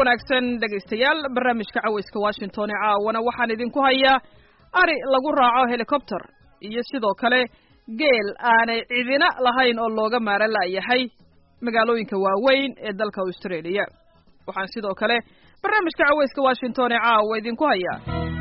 wanaagsan dhegaystayaal barnaamijka cawayska washington ee caawana waxaan idinku hayaa ari lagu raaco helicopter iyo sidoo kale geel aanay cidina lahayn oo looga maara la'yahay magaalooyinka waaweyn ee dalka australia waxaan sidoo kale barnaamijka cawayska washington ee caawa idinku hayaa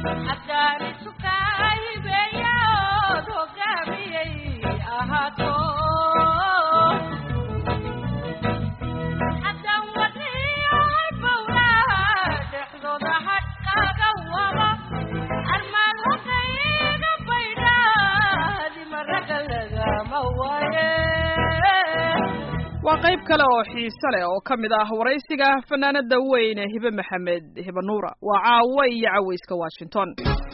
waa qayb kale oo xiise leh oo ka mid ah waraysiga fanaanada weyn ee hibe maxamed hibe nuura waa caawa iyo cawayska washington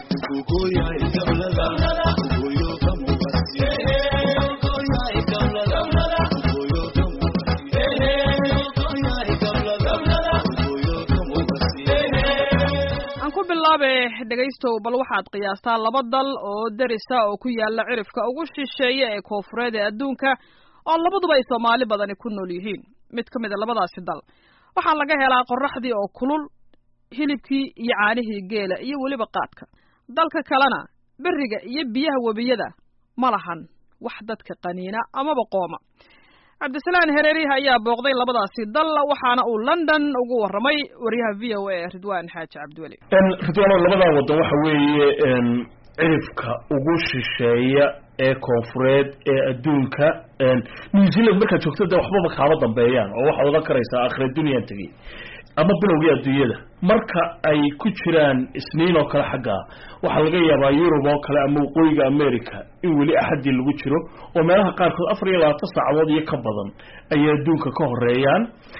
aan ku bilaabe dhegaystow bal waxaad qiyaastaa laba dal oo derisa oo ku yaala cirifka ugu shisheeya ee koofureed ee adduunka oo labaduba ay soomaali badani ku nool yihiin mid ka mid a labadaasi dal waxaa laga helaa qorraxdii oo kulul hilibkii iyo caanihii geela iyo weliba qaadka dalka kalena beriga iyo biyaha webiyada ma lahan wax dadka qaniina amaba qooma cabdisalaan hereeriha ayaa booqday labadaasi dal waxaana uu london ugu warramay wariyaha v o a ridwan xaaji cabdiweli ridwano labadaa waddan waxa weeye cirifka ugu shisheeya ee koonfureed ee adduunka new zealand markaad joogto de waxbaba kaaba dambeeyaan oo waxaad odan karaysaa akhira duniyaan tegey ama bilowgii adduunyada marka ay ku jiraan isniin oo kale xaggaa waxaa laga yaabaa yurub oo kale ama waqooyiga america in weli axadii lagu jiro oo meelaha qaarkood afar iyo labaatan saacadood iyo ka badan ayay adduunka ka horeeyaan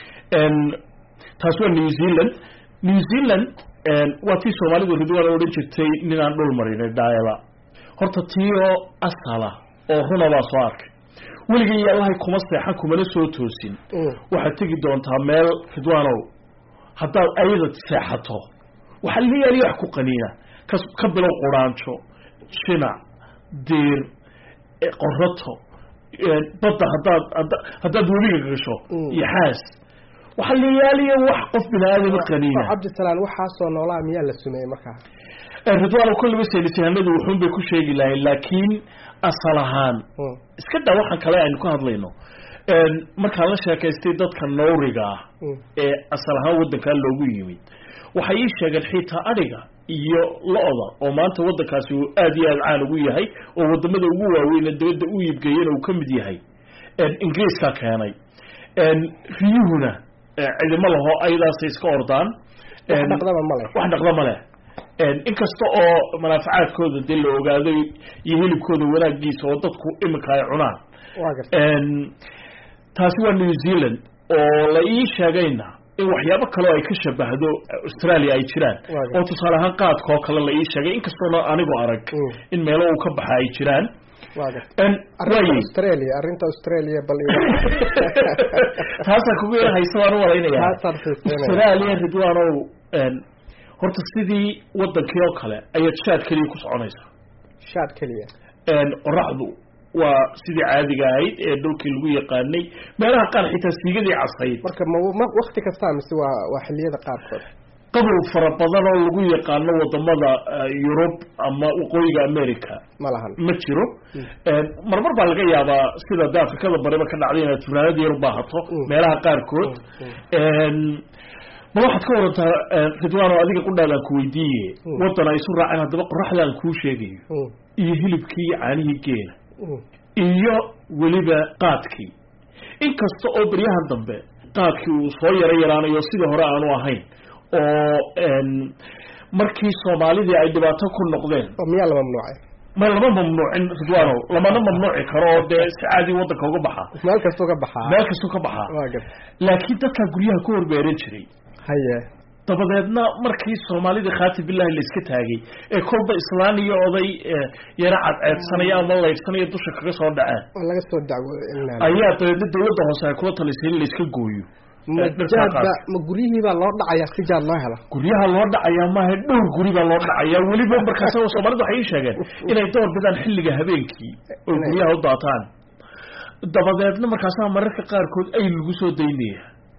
taas waa new zealand new zealand waa tii soomaalidu ridwaan odhan jirtay ninaan dhul marinay daayada horta tii oo asala oo runa baa soo arkay weligay yaalahay kuma seexan kumana soo toosin waxaad tegi doontaa meel ridwaanow haddaad ayada seexato waxaa la yaaliya wax ku qaniina ka ka bilow quraanjo shinac diir qorato badda haddaad ada haddaad webiga gasho iyo xaas waxaa la yaaliya wax qof bini aadama qaniina cabdisalaan waxaasoo noolaa miyaa la sumeeyey markaa ridwaan kolliba saynisyahanadu wuxuun bay ku sheegi lahayn laakiin asal ahaan iska daa waxaan kale aynu ka hadlayno markaan la sheekaystay dadka nawriga ah ee asal ahaan waddankaa loogu yimid waxay ii sheegeen xitaa adhiga iyo lo-da oo maanta waddankaasi uu aada iyo aada caan ugu yahay oo wadamada ugu waaweyne dabadda u iibgeeyana uu ka mid yahay ingiriiskaa keenay riyuhuna cidimo laho ayadaasay iska ordaan wax dhaqdaba male wax dhaqda male inkasta oo manaafacaadkooda dee la ogaaday iyo hilibkooda wanaagiisa oo dadku iminka ay cunaan taasi waa new zealand oo la ii sheegayna in waxyaabo kaleo ay ka shabahdo australia ay jiraan oo tusaale ahaan qaadka oo kale la ii sheegay inkastoona anigu arag in meelo uu ka baxa ay jiraan arrinta australia arrinta australia bal taasaan kugu yar haysa waan u malaynaya australia ridwaanow horta sidii wadankii oo kale ayaad shaad keliya ku soconaysaa shaad keliya qoraxdu waa sidii caadiga ahayd ee dhulkii lagu yaqaanay meelaha qaar xitaa siigadii casayd marka ma wakti kastaa mise waa waa xiliyada qaarkood qabow fara badan oo lagu yaqaano wadamada yurub ama waqooyiga america ma lahan ma jiro marmar baa laga yaabaa sida de afrikada bariba ka dhacday inaad funaanad yar baahato meelaha qaarkood ma waxaad ka warantaa ridwaano adiga qudhaadaan ku weydiiye waddan ay isu raaceen haddaba qoraxdaan kuu sheegayo iyo hilibkii iyo caanihii geela iyo weliba qaadkii inkasta oo beryahan dambe qaadkii uu soo yaro yaraanayo sidii hore aanu ahayn oo markii soomaalidii ay dhibaato ku noqdeen miyaa la mamnuucay ma lama mamnuucin ridwaano lamana mamnuuci karo oo dee si caadi waddanka uga baxa meel kastuu ka baxaa meel kastuu ka baxaa laakiin dadkaa guryaha ku horbeeran jiray haye dabadeedna markii soomaalida khaati billahi la iska taagay ee kolba islaan iyo oday yaro cadceedsanaya ama laydhsanaya dusha kaga soo dhaceen waa laga soo dacwo ayaa dabeedna dawladda hoose ay kula talisay in la iska gooyo majaadba ma guryihii baa loo dhacayaa si jaad loo helo guryaha loo dhacayaa maaha dhowr guri baa loo dhacayaa weliba markaas soomaalida waxay ii sheegeen inay door bidaan xilliga habeenkii oo guryaha u daataan dabadeedna markaasaa mararka qaarkood ay lagu soo daynaya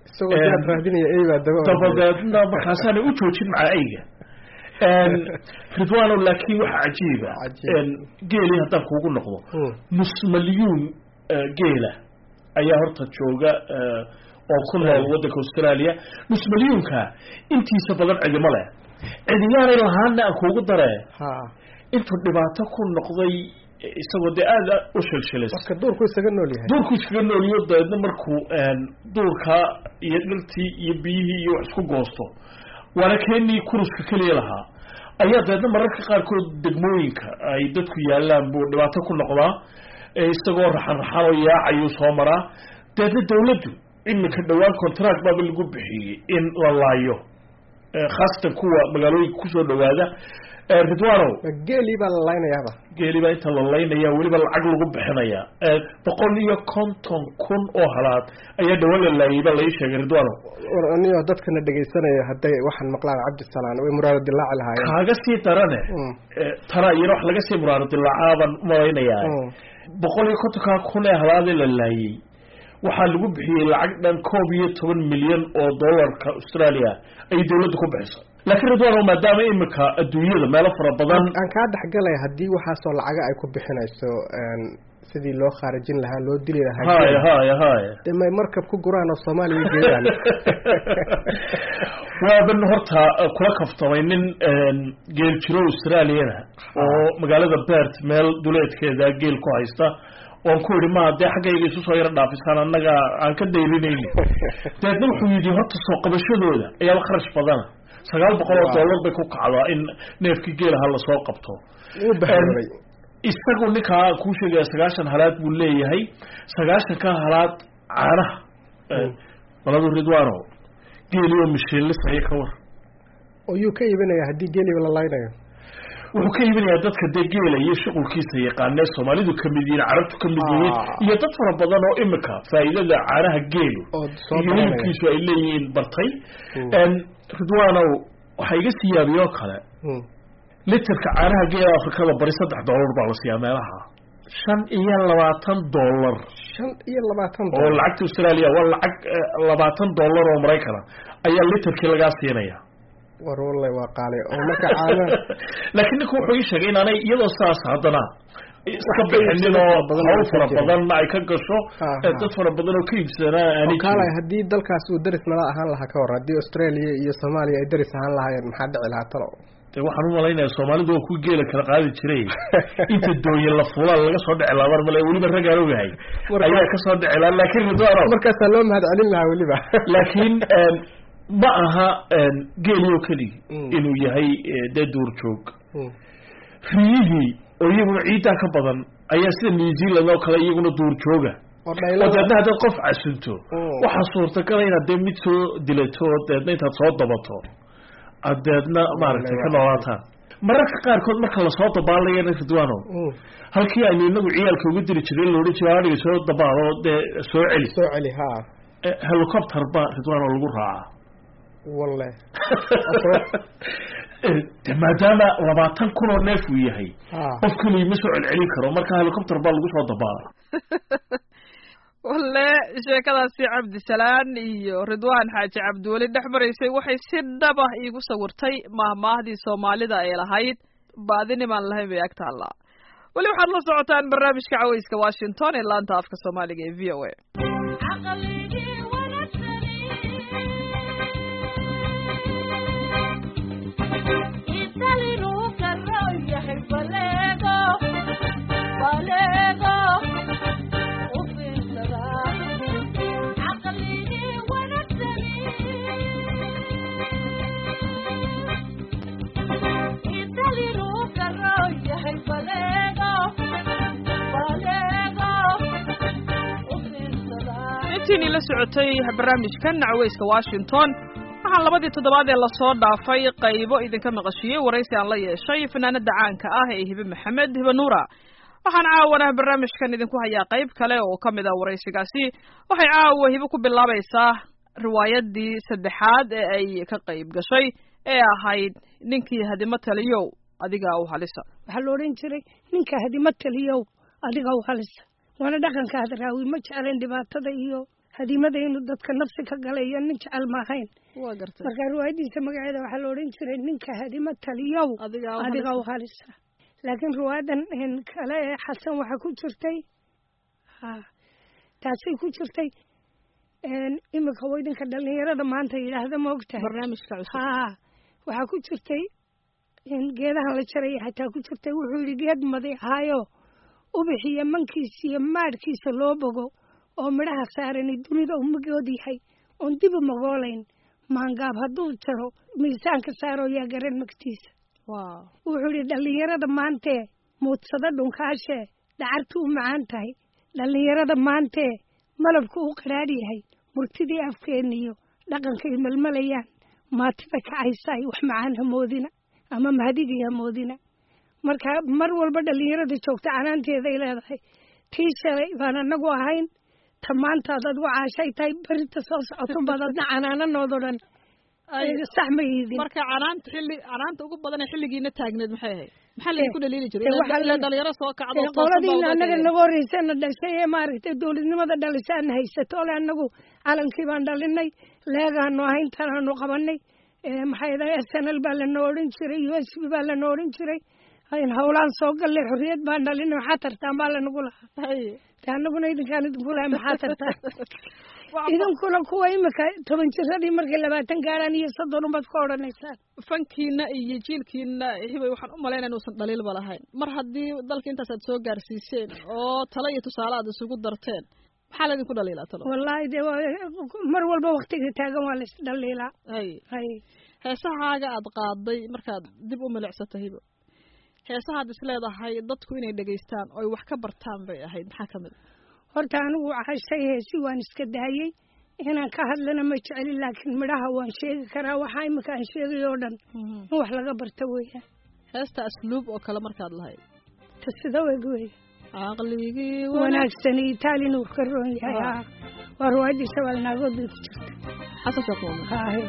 isagoo jaad raadinaya eybaa daba dabadeedna markaasaana u joojin maca ayga ridwano laakin waxa cajiiba geeli haddaan kuugu noqdo nus malyuun geela ayaa horta jooga oo ku nool waddanka australia nus malyuunka intiisa badan cidimo leh cidiyaanay lahaana aan kuugu dare intuu dhibaato ku noqday isagoo dee aada u shilshilis marka duurku isaga nool yahay duurku iskaga nooliyo dabeedna markuu duurka iyo dhirtii iyo biyihii iyo wax isku goosto waana keenii kuruska keliya lahaa ayaa dabeedna mararka qaarkood degmooyinka ay dadku yaalaan buu dhibaato ku noqdaa isagoo raxan raxan oo yaacayuu soo maraa dabeedna dawladdu iminka dhowaan contract baaba lagu bixiyey in la laayo khaasatan kuwa magaalooyinka kusoo dhawaada ridwanow geelii baa la laynayaaba geeli baa inta la laynaya weliba lacag lagu bixinaya boqol iyo konton kun oo halaad ayaa dhawaan la laayay baa lai sheegay ridwanow niyo dadkana dhegaysanaya hadday waxaan maqlaan cabdisalaan way muraado dilaaci lahaayeen kaaga sii darane tana iyana wax laga sii muraado dilaacaaban umalaynayaa boqol iyo kontonkaa kun ee halaadee la laayay waxaa lagu bixiyey lacag dhan koob iyo toban milyan oo dollarka australia ayay dawladda ku bixisay laakiin ridwano maadaama imika adduunyada meelo fara badan aan kaa dhexgalaya haddii waxaasoo lacaga ay ku bixinayso sidii loo khaarijin lahaa loo dili lahaa haya haya haya de may markab ku guraan oo soomaaliya geeyaan waaban horta kula kaftamay nin geel jiro australiana oo magaalada bert meel duleedkeeda geel ku haysta oon ku idhi ma dee xaggayga isu soo yaro dhaafisaan annaga aan ka dayrinayni dabeedna wuxuu yidhi horta soo qabashadooda ayaaba kharash badana sagaal boqol oo dollar bay ku kacdaa in neefkii geelaha lasoo qabto isagu ninkaa kuu sheegaya sagaashan halaad buu leeyahay sagaashanka halaad caanaha maladu ridwano geeli oo mishiinlisaya ka war oo yuu ka iibinaya haddii geeliba la laynayo wuxuu ka iibinayaa dadka dee geela iyo shuqulkiisa yaqaanee soomaalidu kamid yihiin carabtu kamid yihiin iyo dad fara badan oo imika faa'iidada caanaha geelu iyo hilibkiisu ay leeyihiin bartay ridwanow waxaa iga sii yaabiye oo kale literka caanaha geela afrikada bari saddex dollar baa la siiyaa meelaha shan iyo labaatan dollar shan iyo labaatan oo lacagta australia waa lacag labaatan dollar oo maraykana ayaa literkii lagaa siinaya war wallahi waa qaale oo marka caana laakiin ninku wuxuu ii sheegay inaanay iyadoo saas haddana iska bixinin oo hawl fara badanna ay ka gasho dad fara badan oo ka iibsanaa aanay kaalay haddii dalkaas uu deris nala ahaan lahaa ka war haddii australia iyo soomaaliya ay deris ahaan lahaayeen maxaa dhici lahaa talo de waxaan umalaynaya soomaalidu waa ku geela kala qaadi jiray inta dooye la fulaan laga soo dhici lahaa mar male weliba raggaan ogahay ayaa kasoo dhici lahaa laakiin ridwano markaasaa loo mahad celin lahaa weliba laakiin ma aha geeliyo keligi inuu yahay dee duurjoog riyihii oo iyaguna ciiddaa ka badan ayaa sida new zealand oo kale iyaguna duurjooga oo deedna haddaad qof casunto waxaa suurtagala inaad dee mid soo dilato oo deedna intaad soo dabato aad deedna maaragtay ka noolaataan mararka qaarkood marka lasoo dabaalayana ridwano halkii aynu inagu ciyaalka uga diri jiray loodhan jira adiga soo dabaalo dee soo celi soo celi ha helicopter ba ridwano lagu raacaa walle de maadaama labaatan kun oo neef uu yahay qof keliya ma soo celcelin karo marka helicopter baa lagu soo dabaala walle sheekadaasi cabdisalaan iyo ridwaan xaaji cabdiweli dhex maraysay waxay si dhab ah iigu sawirtay mahmaahdii soomaalida ay lahayd baadinimaan lahayn bay ag taallaa weli waxaad la socotaan barnaamijka caweyska washington ee laanta afka soomaaliga ee v o a intiinii la socotay barnaamijkan caweyska washington waxaan labadii toddobaad ee lasoo dhaafay qaybo idinka maqashiyey waraysi aan la yeeshay fanaanada caanka ah ee hibe maxamed hibe nuura waxaan caawana barnaamijkan idinku hayaa qayb kale oo ka mid ah waraysigaasi waxay caawa hibe ku bilaabaysaa riwaayadii saddexaad ee ay ka qayb gashay ee ahayd ninkii hadimo taliyow adiga u halisa waxaa la odhan jiray ninka hadimo taliyow adiga u halisa waana dhaqanka hadraawi ma jecleen dhibaatada iyo hadimada inuu dadka nafsi ka galay iyo nin jecel ma ahayn waa gartay marka riwaayadiisa magaceeda waxaa la odhan jiray ninka hadimo taliyow adiga u adiga u halisa. halisa laakiin riwaayadan een, kale ee xasan waxaa ku jirtay ha taasay ku jirtay een, iminka weydinka dhalinyarada maanta yidhaahda ma ogtahay barnaamijka cusub haa waxaa ku jirtay in geedahan la jaraya xataa ku jirtay wuxuu yidhi geed madi ahaayo ubixiyo mankiisa iyo maadhkiisa loo bogo oo midhaha saarani dunida umagood yahay oon dibu magoolayn maangaab hadduu jaro miisaanka saaro yaa garan magtiisa waaw wuxuu yidhi dhallinyarada maantee muudsada dhunkaashee dhacartu u macaan tahay dhallinyarada maantee malabku u qadhaadh yahay murtidii afkeeniyo dhaqankay malmalayaan maatida kacaysaay wax macaan hamoodina ama mahdigii hamoodina marka mar walba dhallinyarada joogta canaanteeday leedahay tii shalay baan anagu ahayn ta maantaad adigu caashay tahay berinta soo socotun baad adna canaananoodoo dhan Ay, sax ma iidin marka canaanta xilli canaanta ugu badan ee xilligiina taagneed maxay ahayd maxaa Eh, laydinku dhaliili jiray eh, Ilaa- waxaa ilaa la- dhalinyaro soo kacdo ee oo toosan baa qoladiina uga annaga tegay. naga horreysana dhashay ee maaragtay dowladnimada dhalisaan haysato ole annagu calankii baan dhalinay leegaanu ahayn tanaanu qabanay ee maxay dahay s n l baa lanoo odhan jiray u s b baa lanoo odhan jiray in howlaan soo gallay xorriyad baan dhalinay maxaa tartaan baa lanagu lahaa Hay. de annaguna idinkaan idinku lahay maxaa tartaan Waxa- idinkuna kuwa imika toban jiradii markay labaatan gaaraan iyo soddon unbaad ka odhanaysaan fankiina iyo jiilkiina hibay waxaan u malaynaya inuusan dhaliilba lahayn mar haddii dalka intaas aad soo gaarsiiseen oo talo iyo tusaale aad isugu darteen maxaa laydinku dhaliilaa talo wallaahi de waa- mar walba waktiga taagan waa lais dhaliilaa hay hay heesahaaga aad qaaday markaad dib u milicsata hibo heesahaad is leedahay dadku inay dhegaystaan oo ay wax ka bartaan bay ahayd maxaa ka mid horta anigu cashay heesi waan iska daayey inaan ka hadlana ma jeceli laakiin midhaha waan sheegi karaa waxaa imika aan sheegay oo dhan in wax laga barta weeyaan heesta asluub oo kale markaad lahayd ta sida weg weeye caqligii wanaagsan itaalin uu ka roon yahay Ah. haa waa ruwaayadii shabaal naagood bay ku jirta xasan sheekh muumin haahe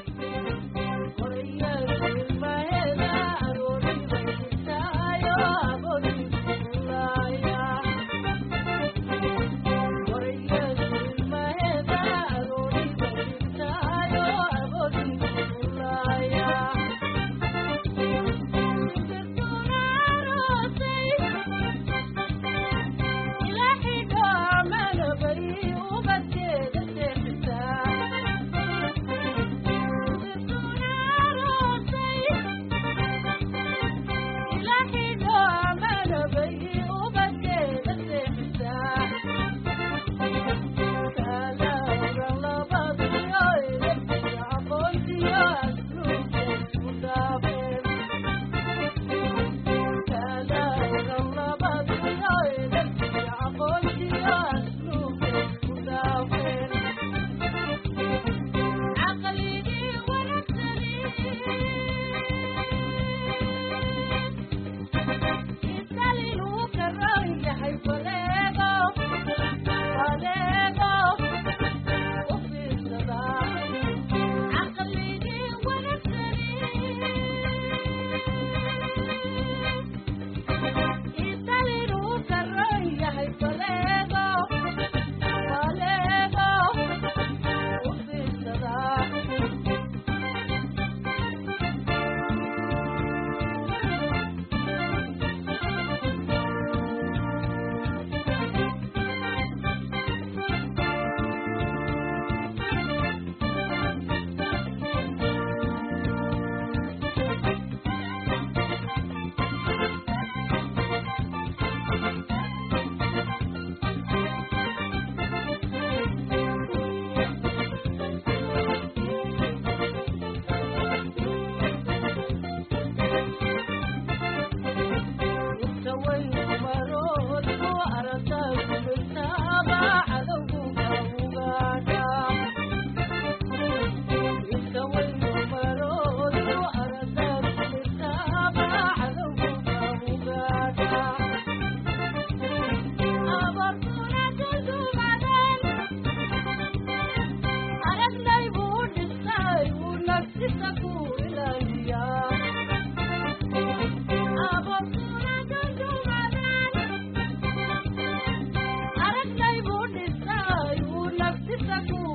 Thank you.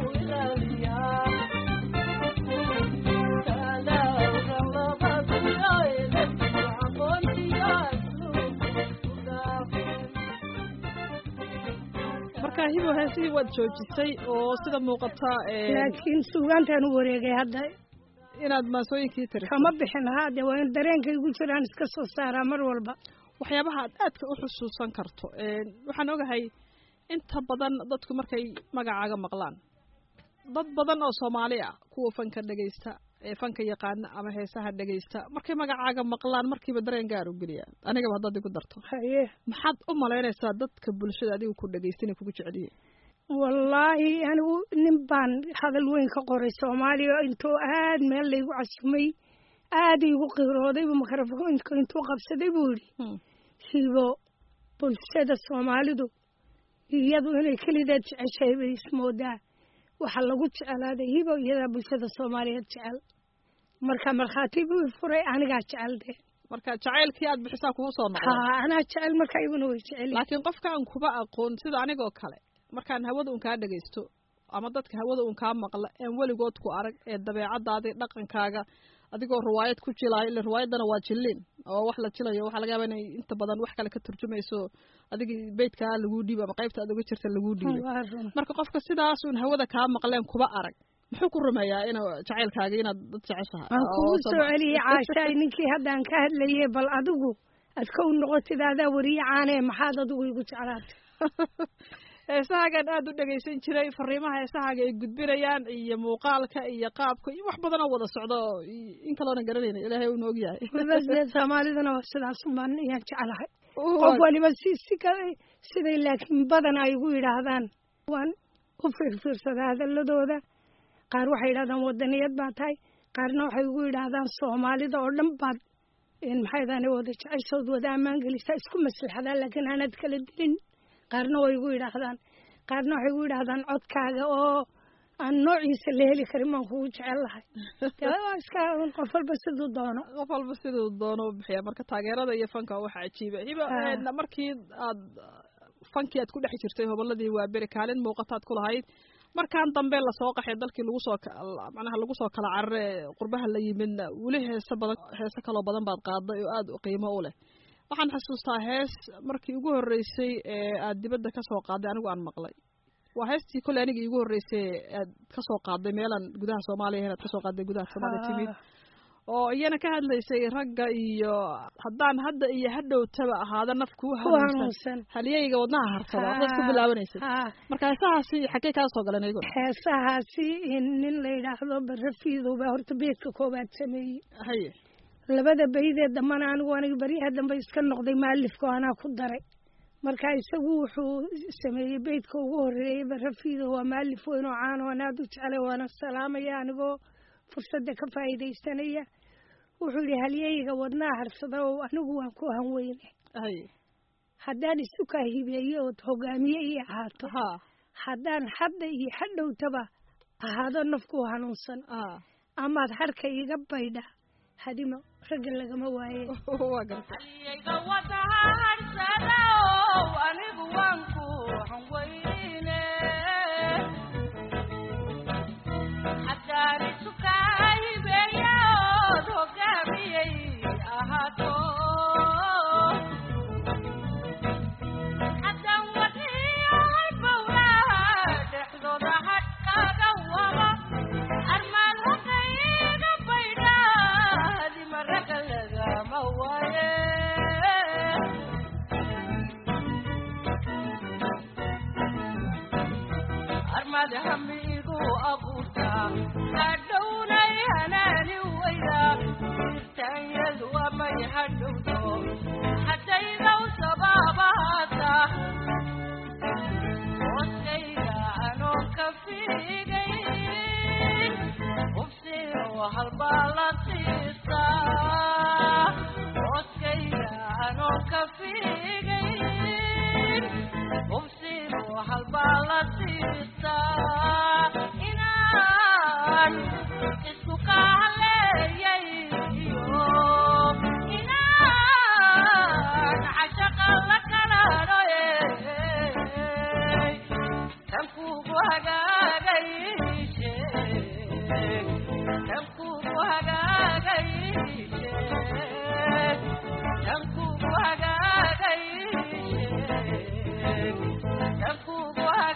marka hibo heesihii waad joojisay oo sida muuqata laakiin suugaantaan u wareegay hadda inaad maasooyinkii tiri kama bixin haade waa in dareenka igu jiraan iska soo saaraa mar walba waxyaabaha aad aadka u xusuusan karto waxaan ogahay inta badan dadku markay magacaaga maqlaan dad badan oo soomaali ah kuwa fanka dhegaysta ee fanka yaqaana ama heesaha dhegaysta markay magacaaga maqlaan markiiba dareen gaar u geliyaan anigaba haddaad igu darto haye maxaad u malaynaysaa dadka bulshada adiga ku dhegaysta inay kugu jeceliyiin wallaahi anigu nin baan hadal weyn ka qoray soomaaliya intuu aad meel laygu casumay aad igu qiroodaybu mikrofoonka intuu qabsaday buu yidhi hibo bulshada soomaalidu iyadu inay kelideed jeceshahay bay ismoodaa waxaa lagu jecelaaday hibo iyadaa bulshada soomaaliyeed jecel marka markhaati buu furay anigaa jecel dee marka jacaylkii aad bixisaa kugu soo noqday ha anaa jecel marka iguna way jecel laakiin qofka aan kuba aqoon sida anigoo kale markaan hawada un kaa dhegaysto ama dadka hawada un kaa maqla een weligood ku arag ee dabeecadaadii dhaqankaaga adigoo riwaayad ku jilaayo ila riwaayaddana waa jilliin oo wax la jilayo waxaa laga yaaba inay inta badan wax kale ka turjumayso adigii beydkaa laguu dhiibo ama qaybta aad uga jirta laguu dhiibo marka qofka sidaas un hawada kaa maqleen kuba arag muxuu ku rumeeyaa inuu jacaylkaaga inaad dad jeceshahay waan kugu soo celiyey caashaay ninkii haddaan ka hadlayay bal adigu aad ka u noqotid adaa weriye caanee maxaad adigu igu jeclaatay heesahaagaan aada u dhegaysan jiray fariimaha heesahaaga ay gudbinayaan iyo muuqaalka iyo qaabka iyo wax badan oo wada socda oo in kaloonan garanayna ilaahay uuna og yahay basdee soomaaliduna waa sidaas umbaan ayaan jeclahay qof waliba si si ka siday laakiin badan ay igu yidhaahdaan waan u fiirfiirsadaa hadaladooda qaar waxay yidhahdaan wadaniyad baa tahay qaarna waxay igu yidhaahdaan soomaalida oo dhan baad maxaydaan wada jeceshood wada ammaan gelisaa isku maslaxdaa laakiin aanad kala dilin qaarna way igu yidhaahdaan qaarna waxay igu yidhaahdaan codkaaga oo aan noociisa la heli karin baan kugu jecel lahay iska qof walba siduu doono qof walba siduu doono u bixiya marka taageerada iyo fanka waxa cajiiba hiba markii aad fankii aad ku dhex jirtay hobolladii waa beri kaalin muuqataad ku lahayd markaan dambe lasoo qaxay dalkii lagu soo macnaha lagu soo kala carare qurbaha la yimidna weli heese badan heese kaloo badan baad qaaday oo aada qiimo u leh waxaan xasuustaa hees markii ugu horreysay ee aad dibadda ka soo qaaday anigu aan maqlay waa heestii kolley aniga iigu horreysay aad ka soo qaaday meelaan gudaha soomaaliya inaad ka soo qaaday gudaha soomaaliya timid oo iyana ka hadlaysay ragga iyo haddaan hadda iyo hadhowtaba ahaada naf kuu hanuunsan halyeyga wadnaha harsada waxaad ku bilaabanaysay marka heesahaasi xaggee kaa soo galeen iyago heesahaasi nin la yidhaahdo barafiidowba horta beedka koobaad sameeyey haye labada baydee dambana anigu aniga baryaha dambe iska noqday maalifka anaa ku daray marka isagu wuxuu sameeyey beydka ugu horeeyey barafiido waa maalif weyn oo caan oo aan aada u jeclay waana salaamaya anigoo fursadda ka faa'iidaysanaya wuxuu yidhi halyeyga wadnaha harsada oo anigu waan ku hanweyne haddaan isu kaa hibeeye ood hogaamiye ii ahaato haddaan hadda iyo hadhowtaba ahaado nafku hanuunsan amaad harka iga baydha hadima ragga lagama waaye Thank you.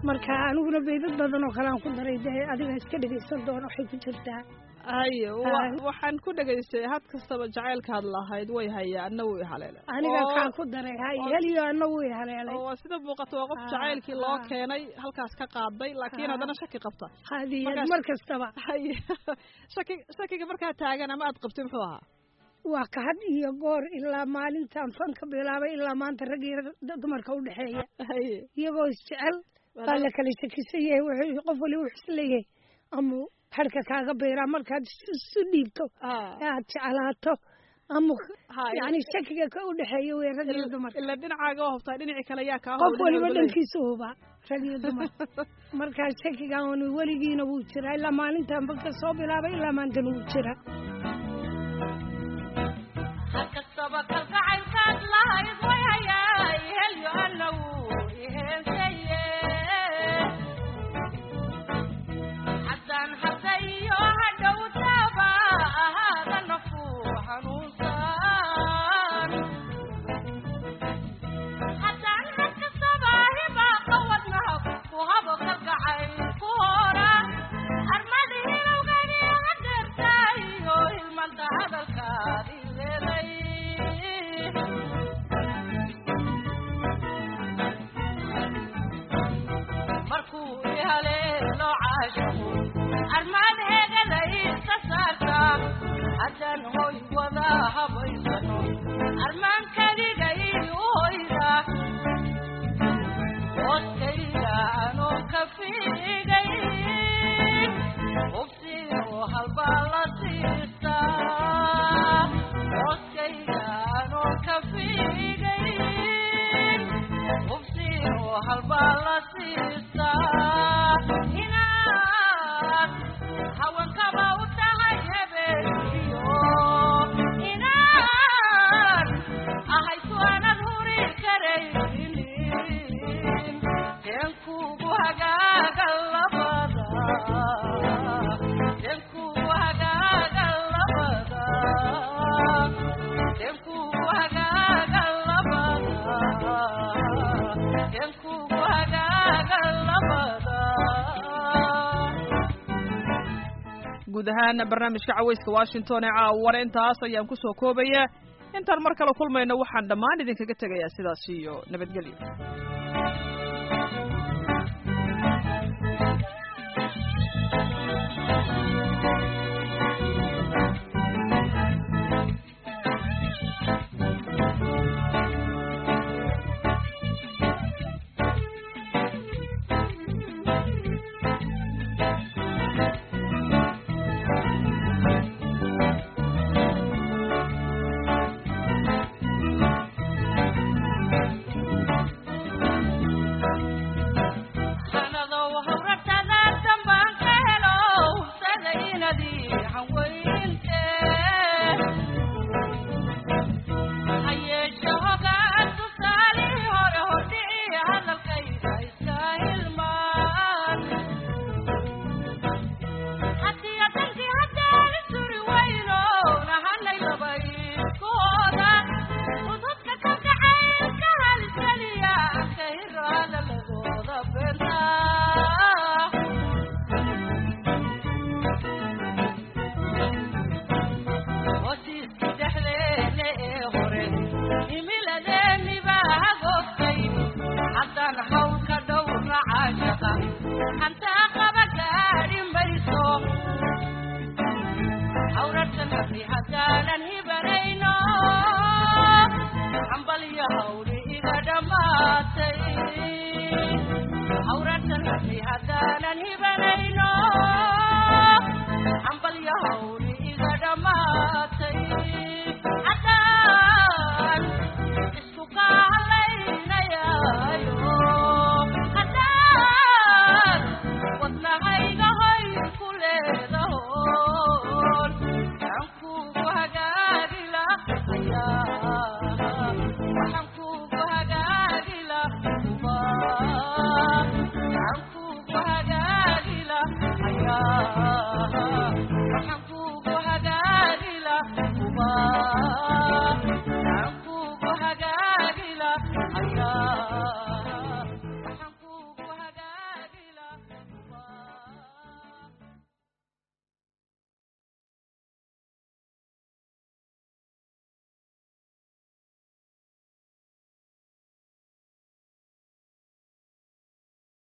marka aniguna beydad badan oo kale aan ku daray dee adiga iska dhegaysan doona waxay ku jirtaa haye wa- Ay. waxaan ku dhegaystay had kastaba jacaylkaad lahayd way hayaa anna way haleele aniga Oo- kaan ku daray hay oo- heliyo ana wuu haleelay oo waa sida muuqata waa qof Ah, jacaylkii loo ah. keenay halkaas ka qaaday laakiin Ah. haddana shaki qabta hadiyad Markaas- mar kastaba haye shaki shakiga markaa taagan ama aad qabtay muxuu ahaa waa ka had iyo goor ilaa maalintaan fanka bilaabay ilaa maanta rag iyo d- dumarka u dhexeeya haye iyagoo isjecel baa la kala shakisan yahay wuxuu qof waliba wuxuu isleeyahay ama harka kaaga beeraa markaad is- isu dhiibto Ah. ee aad jeclaato ama Ha, yani shakiga ka u dhexeeya wey rag iyo ila- dumar ila dhinacaaga oo hubtaa dhinacii kale yaa kaa qof hubin waliba walba leeyahay. dhankiisa huba rag iyo dumar markaa shakigan weligiina wuu jiraa ilaa maalintaan banka soo bilaabay ilaa maantana wuu jiraa hakastaba kalgacaylkaad lahayd way hayaay helyo anna wuu iheensaye haddaan harda iyo hadhowtaba ahaada nafu xanuunsan haddaan hakastaba hibaaqa wadnaha ku habo kalgacayl ku hora armadi hilowgani hadeertaayo hilmanta hadalkaadi leeday markuu ihaleelo caashaqo armaad heegada iisa saarta haddaan hoy wada habaysano armaan kadiga ii u hoyda hooskayga anoo ka fiigay hubsiino halbaa la siistaa hooskayga anoo ka fiigay hubsiino halbaa la siistaa inaad haweenkaba u tahay habeeniyo inaad ahaysu aanad huri karaynin teen kugu hagaaga labada teen kugu hagaaga labada teen kugu hagaaga labada teen kugu hagaaga labada guud ahaan barnaamijka caweyska washington ee caaware intaas ayaan kusoo koobaya intaan mar kale kulmayno waxaan dhammaan idinkaga tegayaa sidaas iyo nabadgelyo hanadow hawrartada dambaan ka helo hubsada inadii hanweyinte hayeeshe hogaan tusaalii hore hordhici hadalkayga iska hilmaan haddii adankii haddaan isuri weyno nahanay labayskooda ududka ka gacaylka halisaliya ka hiro hadaladooda beenta hosiiskii dhexdeena ee hore himiladeeni baa hagoogtay haddaan hawlka dhowra caashaqa hantaa qaba gaadhi mayso hawrartan haddii haddaanan hibanayno